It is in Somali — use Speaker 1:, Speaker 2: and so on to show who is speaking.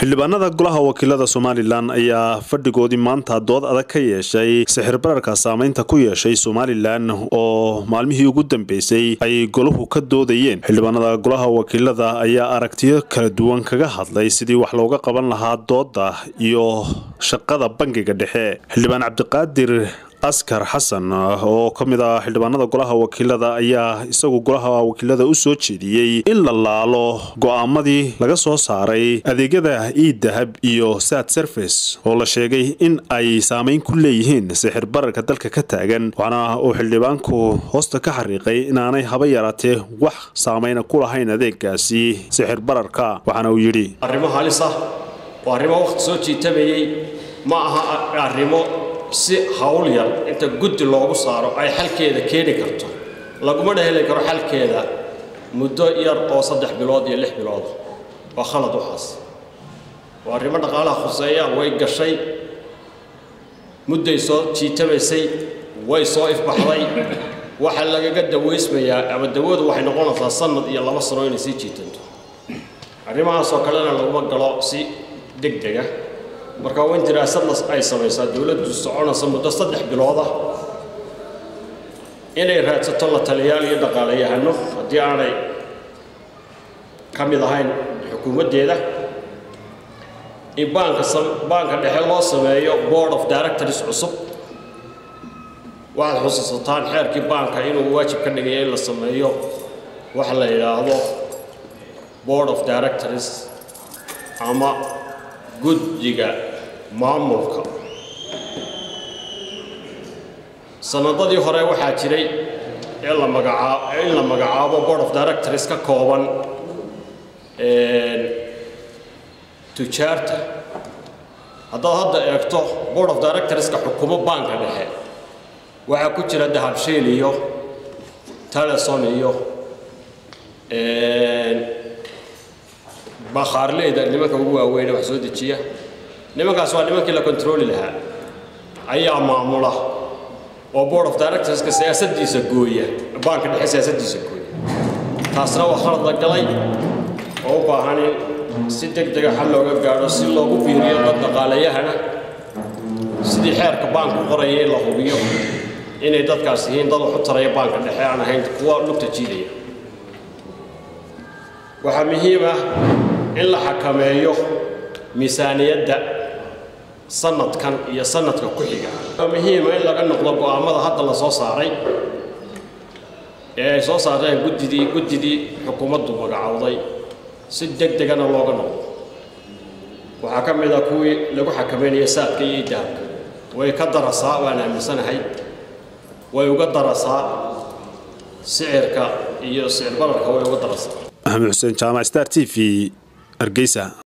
Speaker 1: xildhibaanada golaha wakiilada somalilan ayaa fadhigoodii maanta dood adag ka yeeshay sixir bararka saameynta ku yeeshay somalilan oo maalmihii ugu dambeysay ay golahu ka doodayeen xildhibaanada golaha wakiilada ayaa aragtiyo kala duwan kaga hadlay sidii wax looga qaban lahaa dooda iyo shaqada bangiga dhexe xildhibaan cabdiqaadir askar xasan oo ka mid ah xildhibaanada golaha wakiilada ayaa isagu golaha wakiilada u soo jeediyey in la laalo go'aamadii laga soo saaray adeegyada iidahab iyo sad service oo la sheegay in ay saameyn ku leeyihiin sixir bararka dalka ka taagan waxaana uu xildhibaanku hoosta ka xariiqay inaanay haba yaraatee wax saameyna ku lahayn adeegaasi sixir bararka waxaana uu yidhi
Speaker 2: arrimo halis ah oo arrimo wakhti soo jiitamayey ma aha arrimo si hawl yar inta guddi loogu saaro ay xalkeeda keeni karto laguma dheheli karo xalkeeda muddo yar oo saddex bilood iyo lix bilood waa khalad waxaas waa arrimo dhaqaalaha khuseeya way gashay mudday soo jiitamaysay way soo ifbaxday waxaa lagaga dawaysmayaa ama dawadu waxay noqonaysaa sanad iyo laba sano inay sii jiitanto arrimahaasoo kalena laguma galo si deg dega marka waa in diraasadna ay samaysaa dowladdu soconaysa muddo saddex bilood ah inay raadsato la taliyaal iyo dhaqaalayahano haddii aanay ka mid ahayn xukuumaddeeda in baanka baanka dhexe loo sameeyo board of directors cusub waxaad xusuusataan xeerkii baanka inuu waajib ka dhigaya in la sameeyo waxa la yidhaahdo board of directors ama guddiga maamulka sanadadii hore waxaa jiray in la magacaab in la magacaabo board of directors ka kooban tujaarta haddaad hadda eegto board of directorska xukumo baanka dhexe waxaa ku jira dahabshiil iyo teleson iyo bakhaarleyda nimanka ugu waaweyne wax soo dejiya nimankaas waa nimankii la kontrooli lahaa ayaa maamula oo board of directorska siyaasaddiisa gooya baanka dhexe siyaasaddiisa gooya taasna waa khalad la galay oo u baahan in si deg dega xal looga gaadho si loogu biiriyo dad dhaqaalayahana sidii xeerka baanku qoraya in la hubiyo inay dadkaas yihiin dad wax u taraya baanka dhexe aan ahayn kuwa lugta jiidaya waxaa muhiim ah in la xakameeyo miisaaniyadda sanadkan iyo sanadka ku xiga waa muhiima in laga noqdo go'aamada hadda la soo saaray ee ay soo saareen guddidii guddidii xukuumaddu magacowday si deg degana looga noqdo waxaa ka mid a kuwii lagu xakameynaya saadka iyo idahabka way ka darasaa waan aaminsanahay way uga darasaa sicirka iyo sicir bararka way uga darasaa
Speaker 1: maxamed xuseen jaamac star t v hargeysa